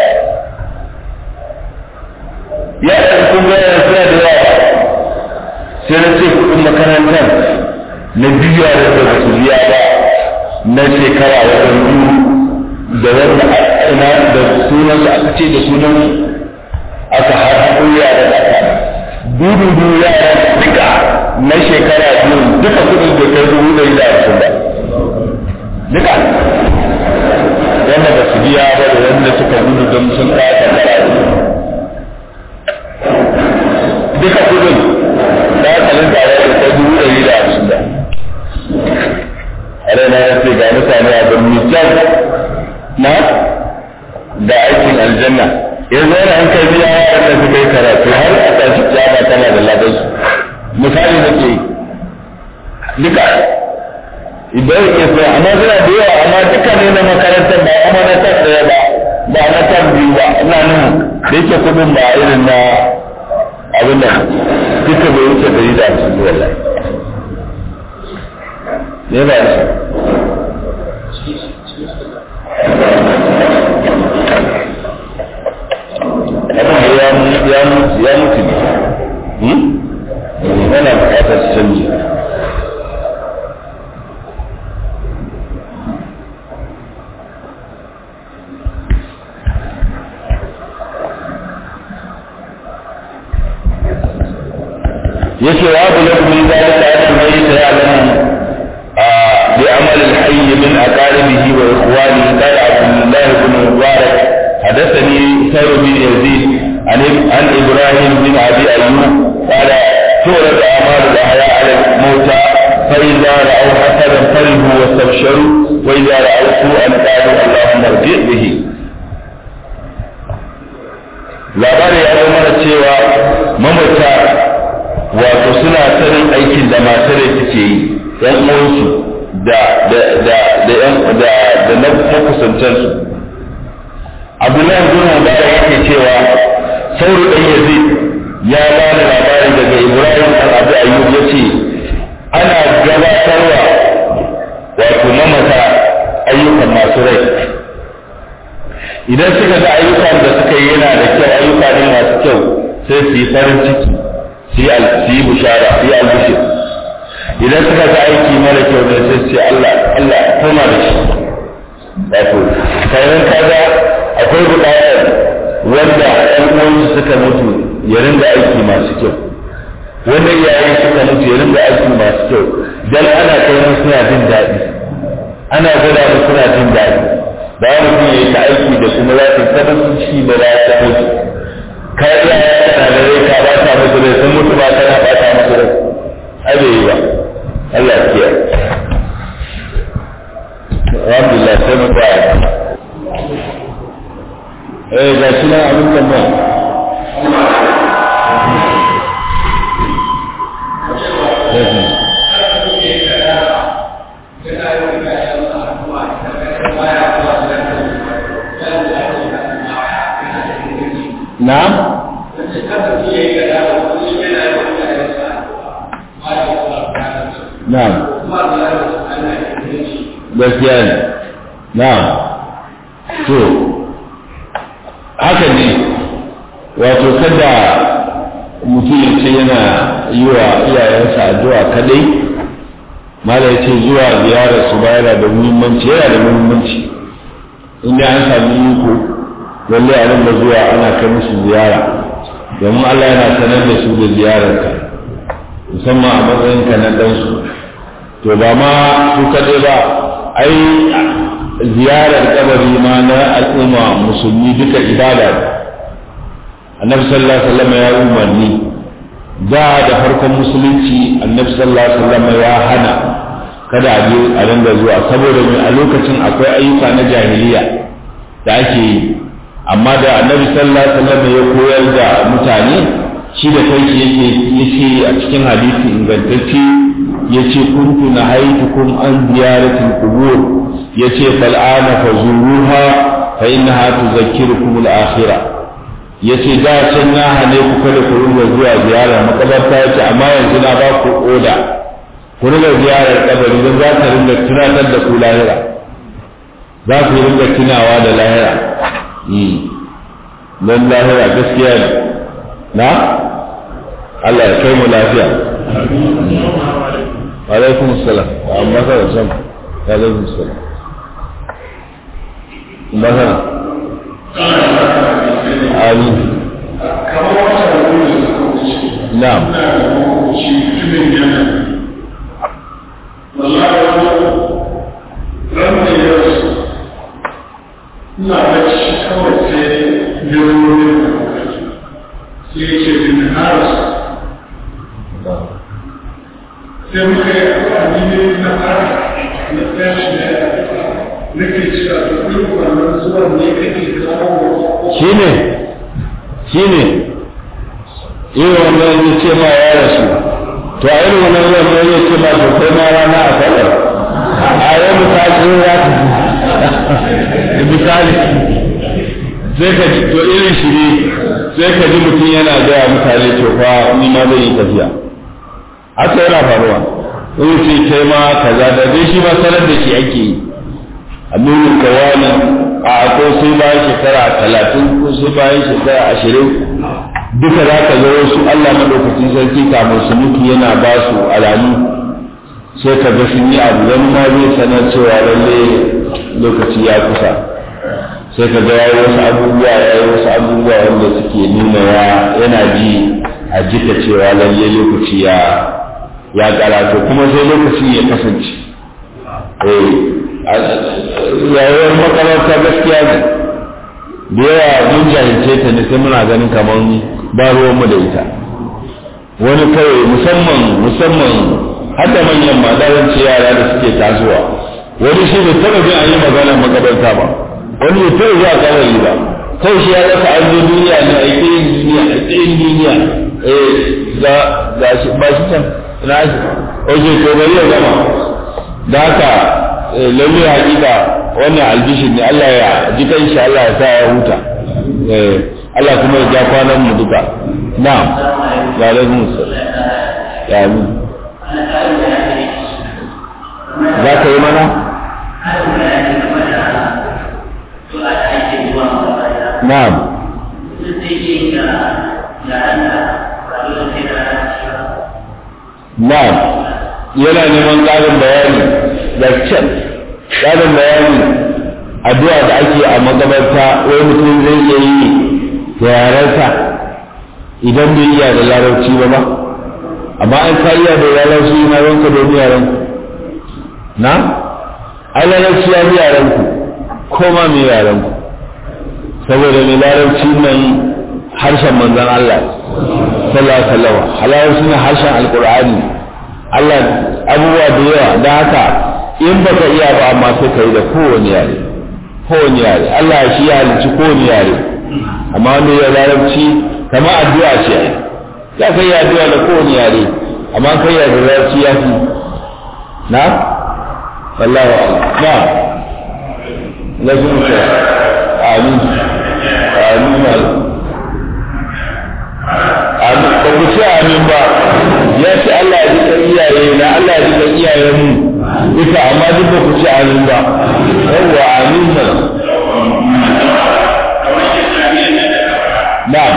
yaran kun ga suna da yawa sai na ce kudin makarantar na biya da ba su biya ba na shekara wajen biyu da wanda ina da sunan da aka ce da sunan aka haɗu yaran aka dudu dudu yaran duka na shekara biyu duka kudin da kai dubu ɗari da hamsin ba duka yanzu yana an kai biya waɗanda suka yi karatu har a tashi kiyama tana da ladan su misali nake yi duka idan ke so amma suna da yawa amma duka ne na makarantar ba kuma na tab ɗaya ba ba na tab biyu ba ina nan da yake kuɗin ba irin na abin nan duka bai wuce dari da hamsin zuwa wallahi ne ba shi abin ya ya mutu ya mutu ne yana bukatar canji yake wa abu lakum min zalika an mayyita ya'lamu بعمل الحي من أقاربه وإخوانه قال عبد الله بن مبارك حدثني سير بن يزيد عن عن إبراهيم بن أبي أيوب قال تورد أعمال الأحياء على الموتى فإذا رأوا حسنا فرحوا واستبشروا وإذا رأوا سوءا قالوا اللهم ارجع به labari ya zama da cewa mamata wato suna sanin aikin da masu rai suke yi yan uwansu da da da da yan da da na makusantan su Abdullahi bin Mubarak yake cewa sauru dan Yazid ya bani labari daga Ibrahim al Abu Ayyub yace ana gabatarwa wato mamata ayyukan masu rai idan suka ga ayyukan da suka yi yana da kyau ayyuka ne masu kyau sai su yi farin ciki su yi su yi bushara su yi albishir idan suka ga aiki mara kyau ne sai su ce Allah Allah koma da shi wato kayan kaga akwai buƙatar wanda ɗan uwansu suka mutu ya ringa aiki masu kyau wanda iyayen suka mutu ya ringa aiki masu kyau dan ana kai musu suna jin daɗi ana gwada musu suna jin daɗi ba mutum ya yi ta aiki da kuma za su tabbatar ciki da za ta mutu ka iya kana da rai ka ba ta musu rai sun mutu ba kana ba ta musu rai ai bai yi ba Allah ya kiyaye alhamdulillah sai mu tsaya eh ga shi nan abin tambaya Na'am? Na'am. Gaskiya ne. Na'am. To, haka ne, wato kada mutum ya ce yana yi wa iyayensa addu'a kadai, mala ya ce zuwa ziyarar su ba yana da muhimmanci, yana da muhimmanci. Inda an sami iko, lalle a rinda zuwa ana kai musu ziyara, domin Allah yana sanar da su da ziyararka. musamman a matsayinka na ɗansu to ba ma su kaɗai ba ai ziyarar kabari ma na al'umma musulmi duka ibada ne annabi sallallahu alaihi wasallam ya umarni da da farkon musulunci annabi sallallahu alaihi wasallam ya hana kada a je a ringa zuwa saboda a lokacin akwai ayyuka na jahiliya da ake yi amma da annabi sallallahu alaihi wasallam ya koyar da mutane shi da kai yake yace a cikin hadisi ingantacce yace kuntu nahaytukum an ziyaratil qubur yace fal ana fazuruha fa innaha tuzakkirukum al akhirah yace da can na hane ku kada ku ringa zuwa ziyarar makabarta yace amma yanzu na ba ku oda ku ringa ziyarar kabari don za ta ringa tunatar da ku lahira za ku ringa tunawa da lahira don lahira gaskiya ne na Allah ya kai mu lafiya alaikum salam amma ka san alaikum salam magana amin na'am ina bacci kawai sai biyoyin sai ce bin haras sai muka yi amfani ne na fara na tashi da nake cewa da duk wannan zuwan ne kake kawo shi ne shine irin wannan ya ce ma ya rasu to a irin wannan wannan ya ce ma to kai ma rana a sallar a yau misali ya misali sai ka ji to irin shi ne sai ka ji mutum yana gaya mutane to fa ni ma zai yi tafiya haka yana faruwa wani ce kai ma kaza da dai shi ma sanar da shi ake yi amurin kawani a ko sai bayan shekara talatin ko sai bayan shekara ashirin duka za ka ga wasu Allah maɗaukacin sarki kamar su mutu yana ba su alamu sai ka ga sun yi abu wani ma zai sanar cewa lalle lokaci ya kusa sai ka ga yayi wasu abubuwa yayi wasu abubuwa wanda suke nuna ya yana ji a jika cewa lalle lokaci ya ya karatu kuma sai lokaci ya kasance eh rayuwar makaranta gaskiya ne da yawa mun jahilce ta ne sai muna ganin kamar ba ruwanmu da ita wani kawai musamman musamman har da manyan ma ce yara da suke tasowa wani shi bai taɓa jin an yi magana makabarta ba wani bai taɓa zuwa kabari ba kawai shi ya rasa an zo duniya ne a yi duniya a yi duniya eh ga ga shi ba shi can na shi oke to bari ya gama da haka lalle hakika wannan albishin ne Allah ya ji kan shi Allah ya sa ya huta Allah kuma ya ja kwanan mu duka na'am wa alaikum assalam ya amin za ka yi mana na'am na'am yana neman ƙarin bayani da can ƙarin bayani addu'a da ake a magabarta wai mutum zai iya yi da yarensa idan bai iya da larabci ba ba amma an ka iya da larabci na ranka da yaren na ai larabci ya bi yaren ku ko ma mai yaren ku saboda mai larabci nan harshen manzon Allah sallallahu alaihi wasallam halarci ne harshen alqur'ani Allah abubuwa da yawa da haka in baka iya ba amma sai ka yi da kowane yare kowane yare Allah shi ya halicci kowane yare amma wanda ya larabci kama addu'a ce za ka yi addu'a da kowane yare amma kai ya da larabci ya fi na wallahi na na zuwa amin amin amin ba ku ce amin ba ya ce Allah ya duka iyaye na Allah ya duka iyayen mu duka amma duk ba ku ce amin ba yawwa amin ba na'am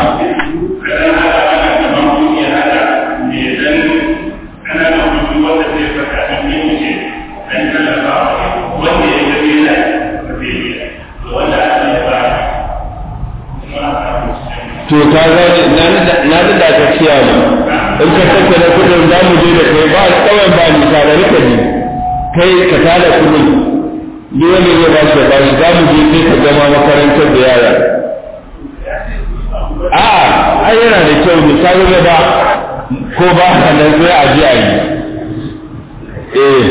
to ta gane na da da ka ciya mu in ka tattara kudin za mu je da kai ba kawai ba ni ka da rika ji kai ka tada kudin ni wanda zai ba shi ba shi za mu je kai ka gama makarantar da yara a ai yana da kyau misali da ba ko ba ka nan sai a ji a yi eh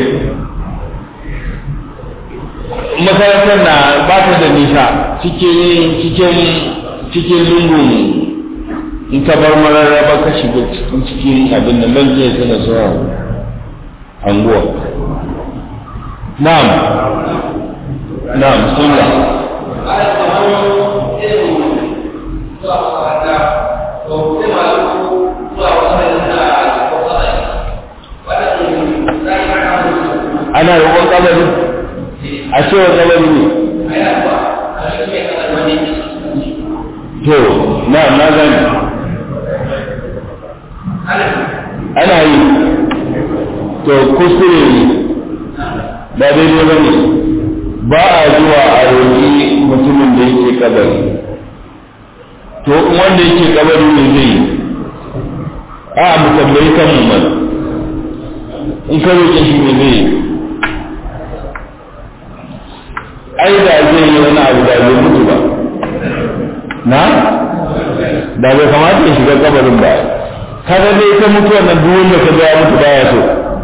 makarantar na ba ta da nisa cikin cikin cikin lungun in ka bar mararraba ka shiga cikin cikin abin da nan zai tana zuwa anguwa na'am na'am sunna ana roƙon kabari a cewa kabari ne to na na gani ana yi to kuskure ne ba daidai ba ne ba a zuwa a roƙi mutumin da yake kabari to wanda yake kabari ne zai yi a mu tambayi kan mu mana in ka roƙe shi ne zai yi ai da zai yi wani abu da bai mutu ba na da bai kamata ya shiga kabarin ba kaga dai ita mutuwar nan duk wanda ka ya mutu baya so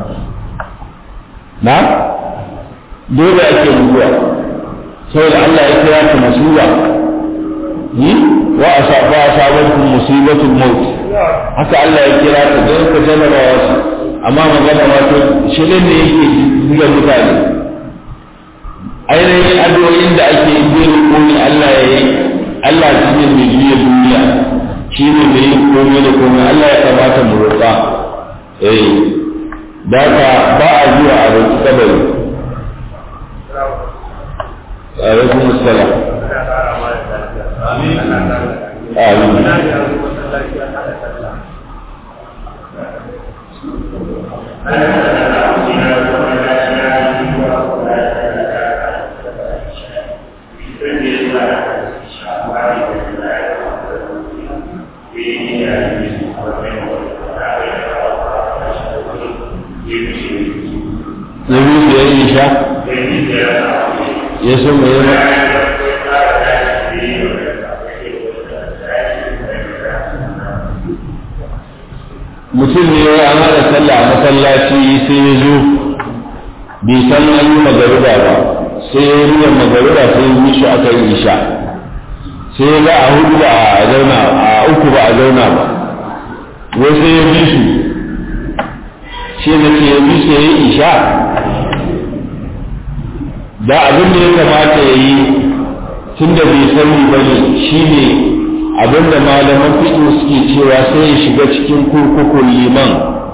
na dole ake mutuwa saboda Allah ya kira ta masuwa yi wa asaba asabakum musibatul maut haka Allah ya kira ta don ka jarabawa su amma magana ma to shirin ne yake buga mutane ainihin addu'o'in da ake yi zai rukuni Allah ya yi Allah shi ne mai juya duniya shi ne mai yin komai da komai Allah ya kamata mu roƙa eh da ka ba a zuwa a roƙi kabari alaikum assalam amin na biyu da ya yi sha ya so mai yana mutum ne an haɗa sallah a masallaci sai ya zo bai san an yi magaruba ba sai ya yi magaruba sai ya yi shi aka yi isha sai ya ga a hudu ba a zauna a uku ba a zauna ba wai sai ya bi su shi ne ke ya bi su ya yi isha da abin da ya kamata ya yi tun da bai sani ba ne shi ne abin da malaman fiƙi suke cewa sai ya shiga cikin kurkukun liman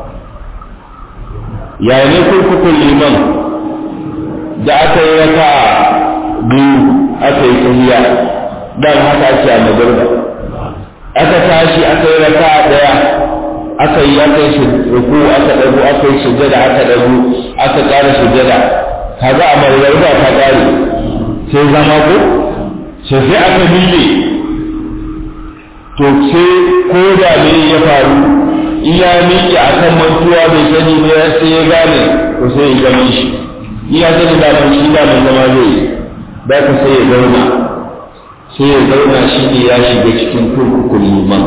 yaya ne kurkukun liman da aka yi raka biyu aka yi tsayiya dan haka ake a magarba aka tashi aka yi raka daya aka yi aka yi ruku aka dago aka yi sujjada aka dago aka ƙara sujjada kaga a magarba ta ƙare sai zama ko sai sai aka miƙe to sai ko da ne ya faru iya miƙe a kan mantuwa bai sani ba sai ya gane to sai ya gane shi iya sani da ban shi da zama zai yi da ka sai ya zauna sai ya zauna shi ne ya shiga cikin kurkukun liman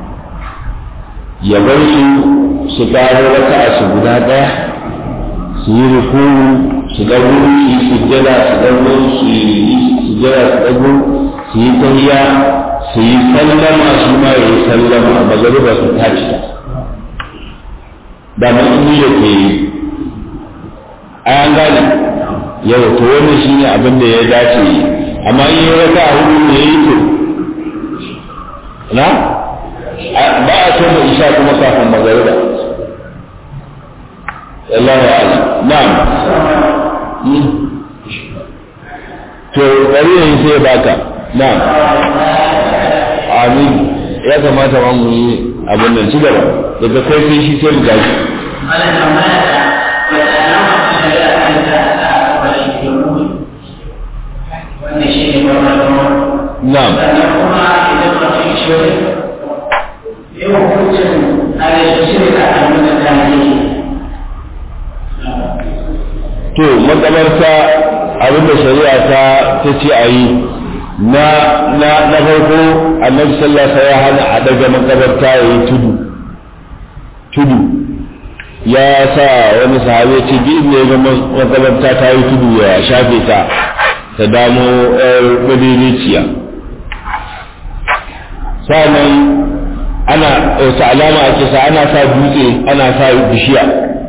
ya bar su su ƙaro wata a su guda ɗaya su yi rukuru su ɗago su yi sujjada su ɗago su yi sujjada su ɗago su yi tahiya su yi sallama shi ma ya yi sallama a magariba su tashi da mun yi da ke yi a an gane yau to wannan shi ne abin da ya dace yi amma in yi wata hudu ne ya yi to na ba a so mu isha kuma kafin magariba Allah ya ala na'am to bari yayin sai baka na'am amin ya kamata ma mu yi abin nan ci gaba daga kai sai shi sai mu gashi na'am to makamarta abin da shari'a ta ta ce a yi na na na farko annabi sallallahu alaihi ya hana a daga makabarta ya yi tudu tudu ya sa wani sahabi ce bi ne ga makabarta ta yi tudu ya shafe ta ta damo yar madiriciya sannan ana wata alama ake sa ana sa dutse ana sa bishiya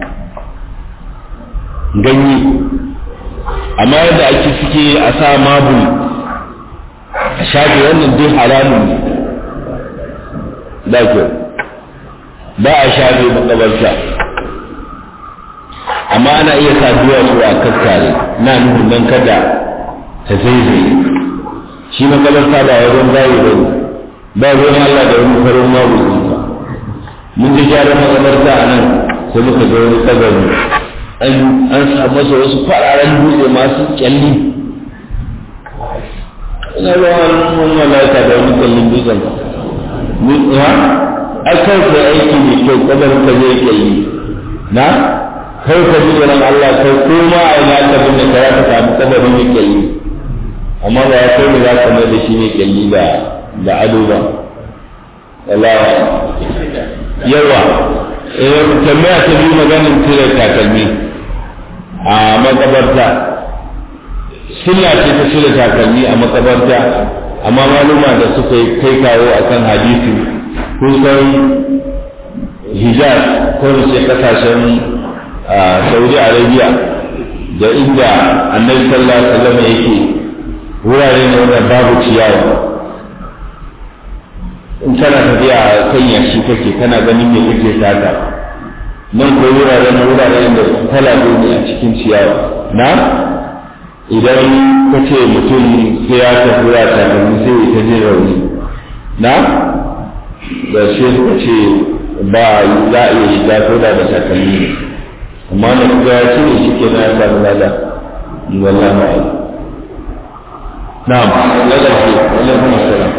ganye amma yadda ake suke a sa mabul a shafe wannan dai haramun ne da kyau ba a shafe makabarta amma ana iya sa duwatsu a kakkare na nufin nan kada ta zaizaye shi makabarta ba wajen zayi ba ne ba ruwan Allah da wani farin mabu ba mun ji gyaran makabarta a nan sai muka ga wani kabari an samu masa wasu fararen dutse masu kyalli ina ruwan wani malaka da wani kyallin dutsen ha ai kai ka aiki mai kyau kabarin ka zai kyalli na kai ka ji tsoron Allah kai ko ma a ina ka bin da ka ka samu kabarin mai kyalli amma ba ya kai ne za ka mai da shi mai kyalli da da ado ba Allah yawa eh tambaya ta biyu maganin cire takalmi a makabarta sunna ce ta cire takalmi a makabarta amma maluma da suka yi kai kawo akan hadisi kusan hijaz ko da ce kasashen saudi arabia da inda annabi sallallahu alaihi wasallam yake wurare ne wanda babu ciyawa in kana tafiya a kan yashi kake kana ganin me kake sata nan ko wurare na wurare da kwalabe ne a cikin ciyawa na idan ka ce mutum sai ya tafi ya takalmi sai ya ta jin rauni na da shi suka ce ba za a iya shiga ko da da takalmi ne amma na kuga ya ce ne shi ke na ya samu lada wallah ma'ala na'am lada ce wallah kuma salam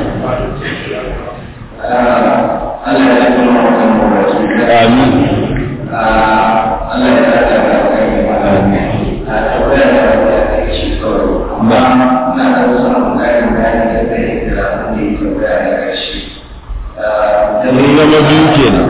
Allah ya kuma mutum da wasu amin Allah ya sa ta kai amin a tabbata da wata shi kawai amma na da wasu ƙarin bayani da zai da wanda ya tabbata da ƙarshe mun zama biyu kenan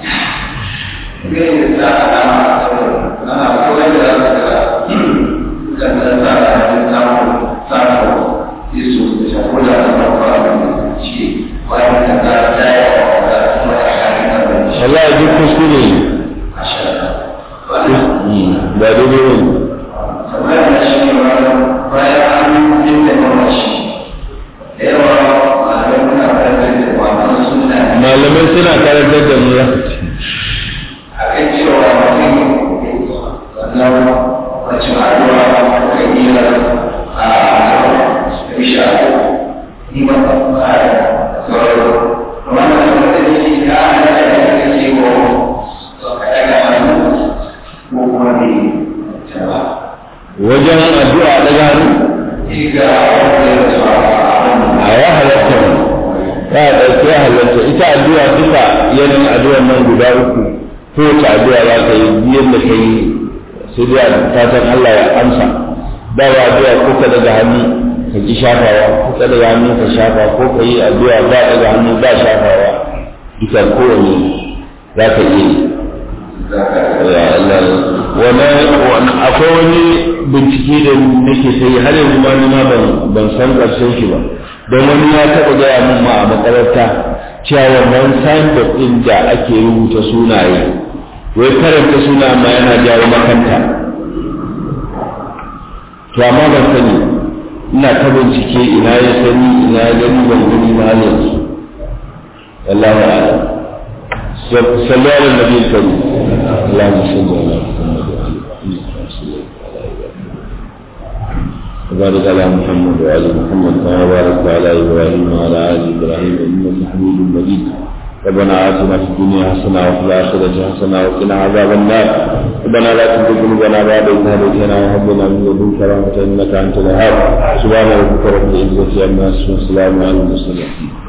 zai da alama a sauran ana kawai da za ka ga kan da za a yi samun samun yesu da shakku da ta ɗauka abin da ce bayan da za a tsaye a wata kuma da shakin abin shi wallahi duk kuskure ne a shaka ba daidai ne kamar da shi ne bayan an yi da mamaci da yawa malamai muna fahimtar da wannan suna malamai suna karantar da mu ya a kan cewa mutum wannan wacce ma'aduwa kan iya a bisha ni ba ba a sauran wannan kuma da ne ya hana da ya kake ko ka daga hannu ko kuma ne ta ba wajen addu'a daga hannu ga wanda ya zuwa a ya halatta ne ta ɗauki ya halatta ita addu'a duka yanayin addu'ar nan guda uku kowace addu'a za ka yi biyan da ka yi sai dai a fatan Allah ya amsa ba wa addu'a ko ka daga hannu ka ki shafawa ko ka daga hannu ka shafa ko ka yi addu'a ba daga hannu ba shafawa duka kowane za ka iya yi ya Allah wani akwai wani bincike da nake ta yi har yanzu ma ni ma ban ban san ƙarshen shi ba don wani ya taɓa gaya min ma a makaranta cewa wannan signboard ɗin da ake rubuta sunaye wai karanta suna ma yana jawo makanta to amma ban sani ina ta bincike ina ya sani ina ya gani ban gani na yanzu wallahu a'lam صلوا على النبي الكريم اللهم صل على محمد وعلى وبارك على محمد وعلى محمد كما باركت على ابراهيم وعلى ال ابراهيم انك حميد مجيد ربنا آتنا في الدنيا حسنة وفي الآخرة حسنة وقنا عذاب النار ربنا لا تزغ قلوبنا بعد إذ هديتنا وهب لنا من لدنك رحمة إنك أنت الوهاب سبحان ربك رب العزة عما يصفون وسلام على المرسلين